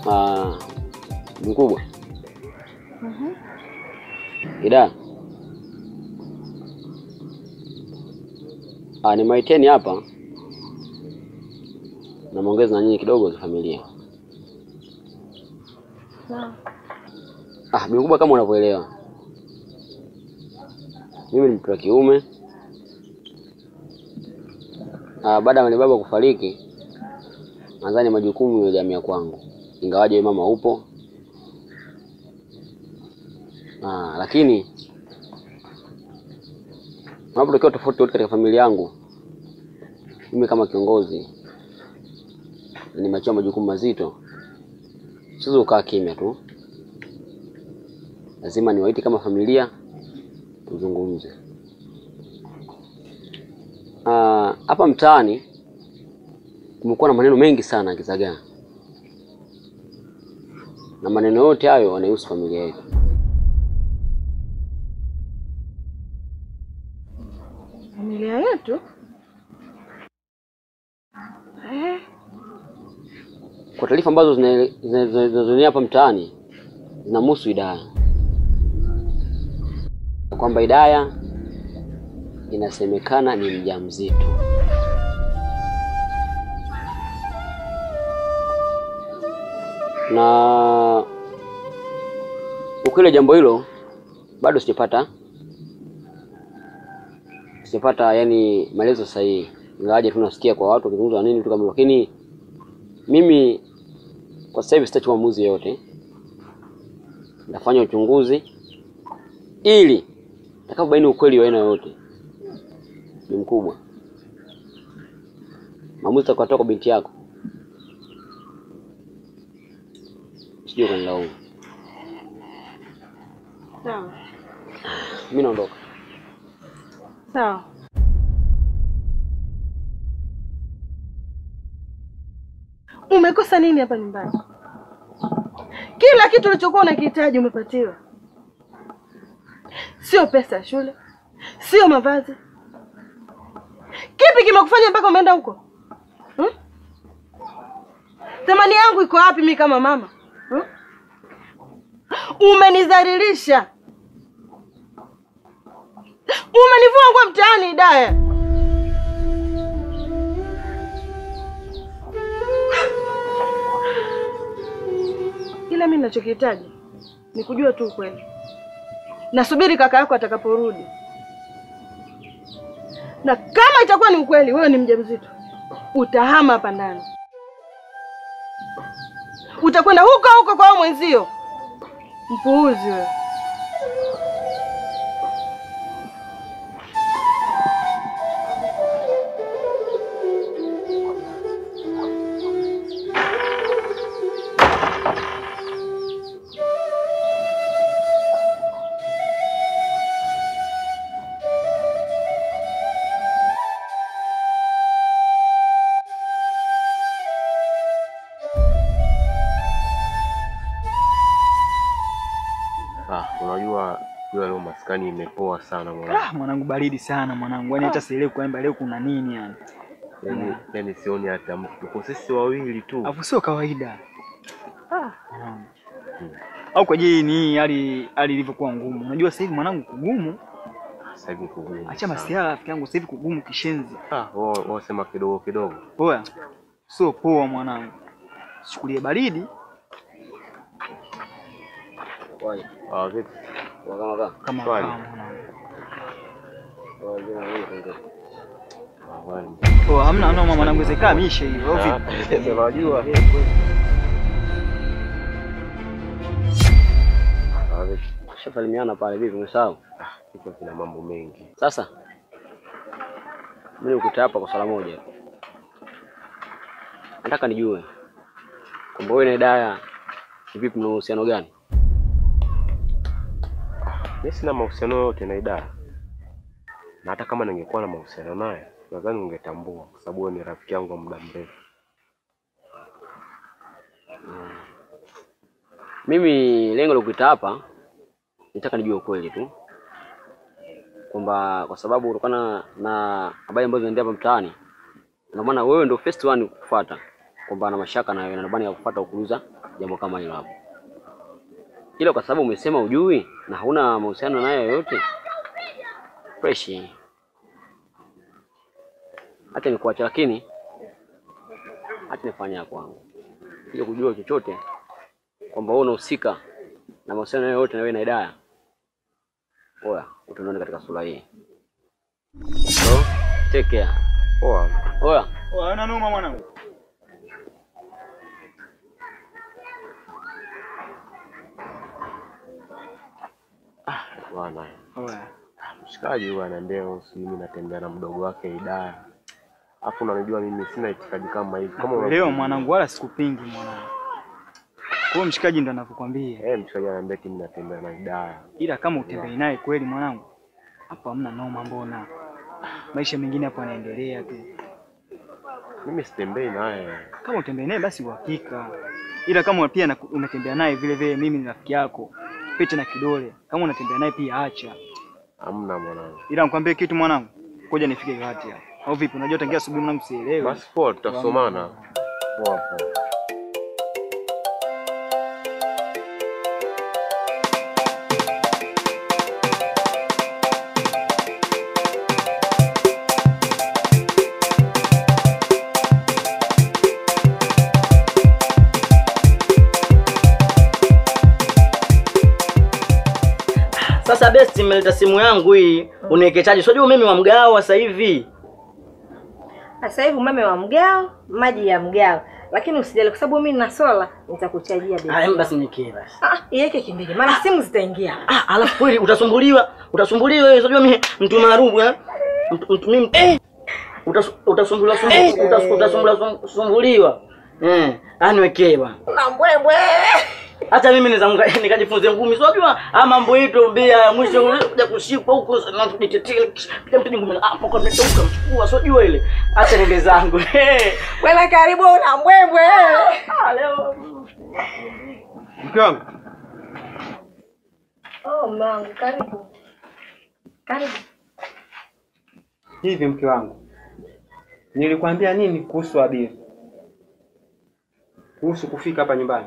Ah, mkubwa. Ida. Ah, ni maiteni hapa. Na maongezi na nyinyi kidogo za familia. Ah, mkubwa kama unavyoelewa. Mimi ni mtu wa kiume. Ah, baada ya baba kufariki, nadhani majukumu yamehamia kwangu, ingawaje wewe mama upo. Ah, lakini unapotokea tofauti yote katika familia yangu, mimi kama kiongozi nimeachiwa majukumu mazito, siwezi kukaa kimya tu, lazima niwaite kama familia tuzungumze. Ah, hapa mtaani kumekuwa na maneno mengi sana ya kizagaa, na maneno yote hayo yanahusu familia yetu. Familia yetu eh, Kwa taarifa ambazo zina- zina- zina- zinazoenea hapa mtaani zinamhusu Hidaya, Na kwamba Hidaya inasemekana ni mjamzito. Na ukweli wa jambo hilo bado sijapata sijapata yani maelezo sahihi, ingawaje tunasikia kwa watu wakizungumza na nini vitu kama hivyo, lakini mimi kwa sasa hivi sitachukua maamuzi yoyote, nitafanya uchunguzi ili nitakapobaini ukweli wa aina yoyote ni mkubwa, maamuzi utakayotoa kwa binti yako sijui ukanilaumu. sawa Mimi naondoka. sawa. Umekosa nini hapa nyumbani? Kila kitu ulichokuwa unakihitaji umepatiwa, sio pesa ya shule, sio mavazi. Kipi kimekufanya mpaka umeenda huko hmm? Thamani yangu iko wapi mimi kama mama hmm? Umenidhalilisha, umenivua nguo mtaani, Hidaya. Ila mimi ninachokihitaji ni kujua tu ukweli. Nasubiri kaka yako atakaporudi, na kama itakuwa ni ukweli wewe ni mjamzito, utahama hapa ndani, utakwenda huko huko kwa wao mwenzio. Mpuuzi wewe. Ah, unajua jua leo maskani imepoa sana mwanangu. Ah, mwanangu baridi sana mwanangu, yaani hata sielewi kwamba leo kuna nini yani. Yaani yaani sioni hata mtu. Tuko sisi wawili tu. Alafu sio kawaida. Mwanangu. Au kwa je ni hii hali hali ilivyokuwa ngumu. Unajua sasa hivi mwanangu kugumu, Sasa hivi kugumu. acha sana. masiala rafiki yangu sasa hivi kugumu kishenzi. Ah, wao wao sema kidogo kidogo. Poa. Sio poa mwanangu. Chukulie baridi Waje. Ah, vipi? Kwa kama kama. kama Swali. kama mwanangu. Waje na wewe kaongea. Ah, wani. Poa, hamna hamna mwanangu zekaa mishe hiyo. Au Ah, vipi? Unajua. Ah, vipi? Shasalimiana pale vipi umesahau? Ah, kichwa kina mambo mengi. Sasa mimi nikuta hapa kwa swala moja. Nataka nijue kwamba wewe na Hidaya ni vipi, mna uhusiano gani? Mimi sina mahusiano yote na Idara. Na hata kama ningekuwa na mahusiano naye, nadhani ungetambua kwa sababu wewe ni rafiki yangu wa muda mrefu. Mimi lengo la kuita hapa nitaka nijue ukweli tu kwamba kwa sababu kutokana na habari ambazo zinaendelea hapa mtaani, ndio maana wewe ndio first one kufuata kwamba ana mashaka na wewe na ndio maana ya kufuata kuuliza jambo kama hilo hapo, ila kwa sababu umesema ujui na hauna mahusiano naye yoyote, fresh, hata nikuacha, lakini hata nifanya ya kwangu kuja kujua chochote kwamba wewe unahusika na mahusiano yoyote na wewe na Hidaya, oya utaniona katika sura hii. So, take care. Poa. Oya, Oh, haina noma mwanangu. Bwana. Oya. Mshikaji huyu ananiambia si mimi natembea na mdogo wake Hidaya. Alafu unanijua mimi sina itikadi kama hivi. Kama Leo unavyoona. mwanangu, wala sikupingi mwanangu. Kwa hiyo mshikaji ndo anavyokwambia, Eh, mshikaji ananiambia eti mimi natembea na Hidaya. ila kama utembei naye kweli mwanangu, hapo hamna noma. Mbona maisha mengine hapo yanaendelea tu. Mimi sitembei naye. Kama utembei naye basi uhakika, ila kama pia na- unatembea naye vile vile, mimi ni rafiki yako, pete na kidole. Kama unatembea naye pia acha, Hamna mwanangu. ila nikwambie kitu mwanangu, ngoja nifike kati hapa, au vipi? Unajua tangia asubuhi mwanangu sielewi. Basi poa, tutasomana. Poa poa. Sasa best imeleta simu yangu hii, uniwekechaji. Unajua mimi wa mgao sasa hivi. Sasa hivi umeme wa mgao, maji ya mgao, lakini usijali kwa sababu mimi nina sola, nitakuchajia Haya bei. basi nikie basi. Ah, iweke kimbili, maana simu zitaingia. Ah, alafu kweli utasumbuliwa, utasumbuliwa wewe. Unajua mimi mtu maarufu eh. Mtu mtu mimi eh. Utas, utasumbuliwa sumbuliwa, utas, utasumbuliwa sum- sumbuliwa. Eh, aniwekee bwana. Na mbwembwe. Hata mimi naweza nika- nikajifunze ngumi. So unajua ah mambo yetu bia mwisho kuja kushikwa huko na nitetea pia mtu ngumi hapo kwa mtoka mchukua. So unajua ile. Acha niende zangu. Eh. Wewe karibu na mbwembwe. Ah, leo Mke wangu. Oh, mangu, karibu. Karibu. Hivi mke wangu, nilikwambia nini kuhusu Abiri? Kuhusu kufika hapa nyumbani?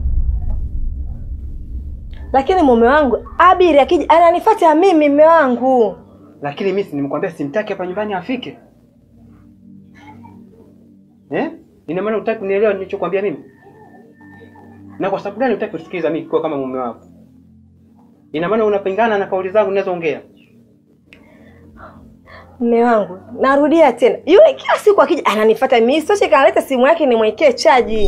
Lakini mume wangu Abiri akija ananifuata mimi mume wangu. Lakini mimi si nimkwambia simtaki hapa nyumbani afike eh? Ina maana utaki kunielewa nilichokwambia mimi? Na kwa sababu gani utaki kusikiliza mimi kwa kama mume wako? Ina maana unapingana na kauli zangu ninazoongea? Mume wangu, narudia tena. Yule kila siku akija ananifuata mimi. Sio kanaleta simu yake nimwekee chaji.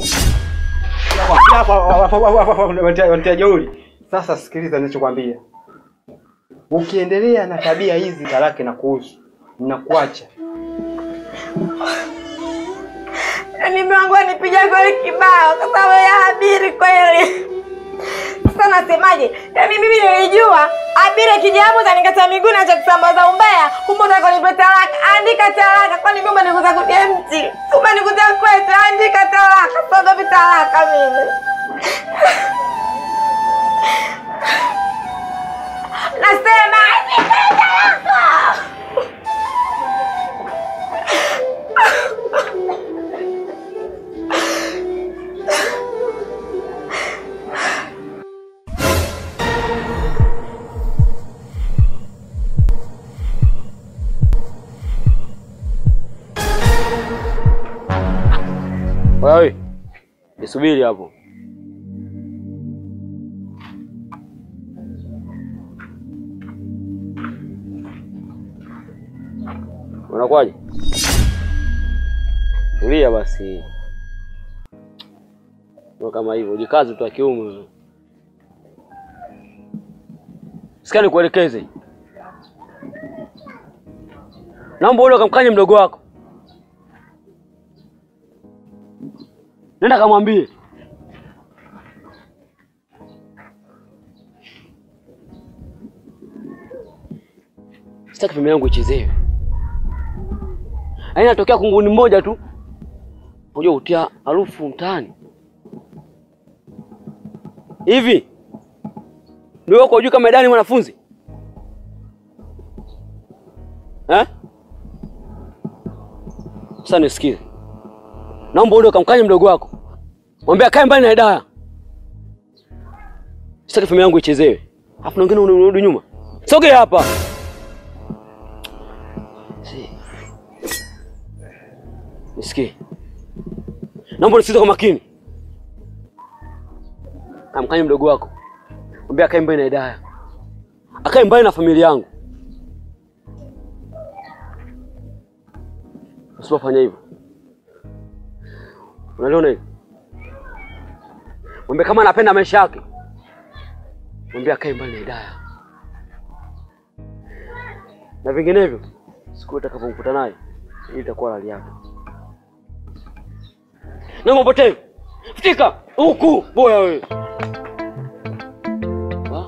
Wanatia jeuri. Sasa sikiliza ninachokwambia. Ukiendelea na tabia hizi talaka na kuhusu, ninakuacha. Yaani mume wangu anipiga goli kibao kwa sababu ya Abiri kweli. Sasa nasemaje? Yaani mimi nilijua Abiri akija hapo atanikata miguu na cha kusambaza umbea. Kumbe utakonipa talaka. Andika talaka kwani mimi umenikuta kwenye mti. Umenikuta kwetu andika talaka. Sogopi talaka mimi. Nasema andika talaka. wewe nisubiri hapo. Unakwaje? Tulia basi. Ndio kama hivyo, jikazi tu wa kiume. Sikia nikuelekeze. Naomba ule ukamkanye mdogo wako. Nenda kamwambie. Sitaki familia yangu ichezewe. Yaani natokea kunguni mmoja tu. Unajua utia harufu mtaani. Hivi ndio uko juu kama Dani mwanafunzi? Eh? Sasa nisikize. Naomba ule ukamkanye mdogo wako. Mwambie akae mbali na Hidaya. Sitaki familia yangu ichezewe. Alafu na wengine unarudi nyuma. Sogea hapa. Si. Nisikie. Naomba unisikize kwa makini. Amkanye mdogo wako. Mwambie akae mbali na Hidaya. Akae mbali na familia yangu. Usipofanya hivyo. Unaliona hivyo? Mwambie kama anapenda maisha yake. Mwambie akae mbali na Hidaya. Na vinginevyo siku utakapomkuta naye hii itakuwa hali yake. Na mpotevu. Fika huku boya wewe. Ha?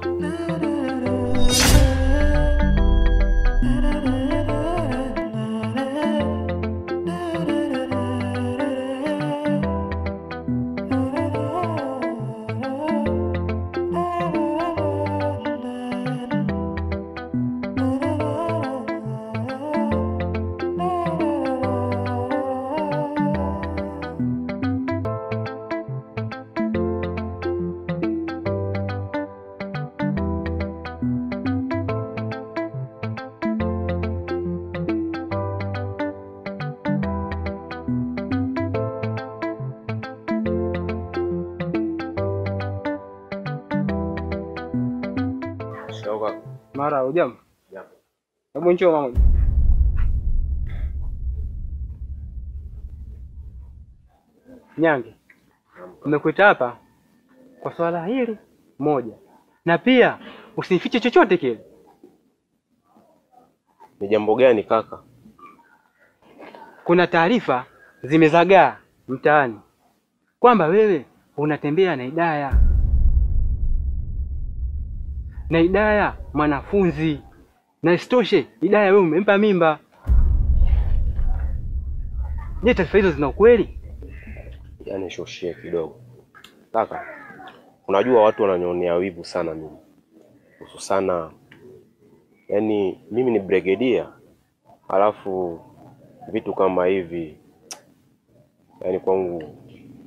Shoka. Mara hujambo? Hebu njoo mama. Nyange, nimekuita hapa kwa swala hili moja, na pia usinifiche chochote kile. Ni jambo gani kaka? Kuna taarifa zimezagaa mtaani kwamba wewe unatembea na Hidaya, na Hidaya mwanafunzi, na isitoshe Hidaya wewe umempa mimba. Je, taarifa hizo zina ukweli? Yaani shoshie kidogo kaka, unajua watu wananionea wivu sana mimi, hususana yaani mimi ni brigedia, halafu vitu kama hivi yaani kwangu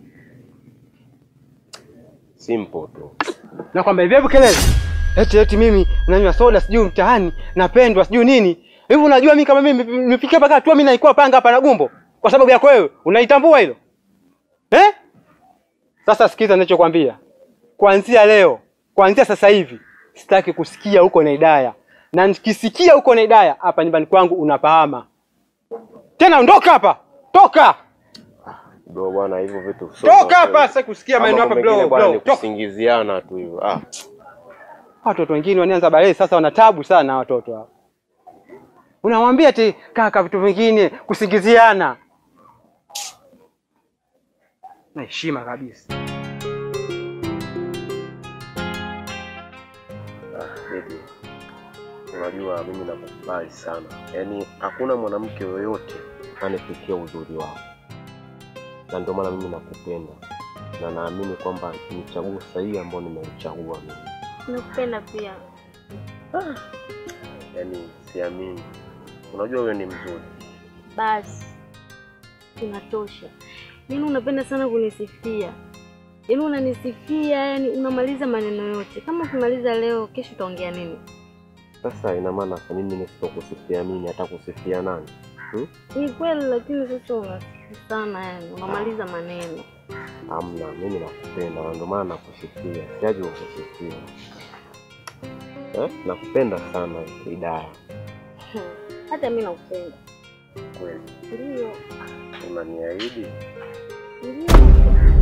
simple tu. na kwamba hivi hebu kelele eti eti mimi nanywa soda sijui mtaani napendwa sijui nini hivi unajua mimi kama mimi nimefikia mpaka hatua mimi naikuwa panga hapa na gumbo kwa sababu yako wewe unaitambua hilo eh sasa sikiza ninachokwambia kuanzia leo kuanzia sasa hivi sitaki kusikia huko na Hidaya na nikisikia huko na Hidaya hapa nyumbani kwangu unapahama tena ondoka hapa toka Bro bwana, hivyo vitu sio toka vya hapa kweli. sasa kusikia Ama maneno hapa mambo mengine bro bwana bro ni toka kusingiziana tu hivyo. Ah, watoto wengine wanaanza balee sasa wana tabu sana watoto hao unamwambia ati kaka vitu vingine kusingiziana na heshima kabisa baby. Unajua mimi nakukubali sana, yaani hakuna mwanamke yoyote anayefikia uzuri wako, na ndio maana mimi nakupenda na naamini kwamba ni chaguo sahihi ambao nimelichagua mimi. Nakupenda pia. Yaani siamini, unajua wewe ni mzuri. Basi inatosha. Yaani unapenda sana kunisifia, yaani unanisifia, yani unamaliza maneno yote. Kama ukimaliza leo, kesho utaongea nini? Sasa ina maana kwa mimi nisipokusifia mimi hata kusifia nani? Hmm? Ni kweli, lakini sasa unasifia sana, yani unamaliza maneno. Amna, mimi nakupenda na ndio maana nakusifia, siaje kukusifia. Eh? Nakupenda sana Hidaya. Hata mimi nakupenda. Kweli. Ndio, Unaniahidi? ndio.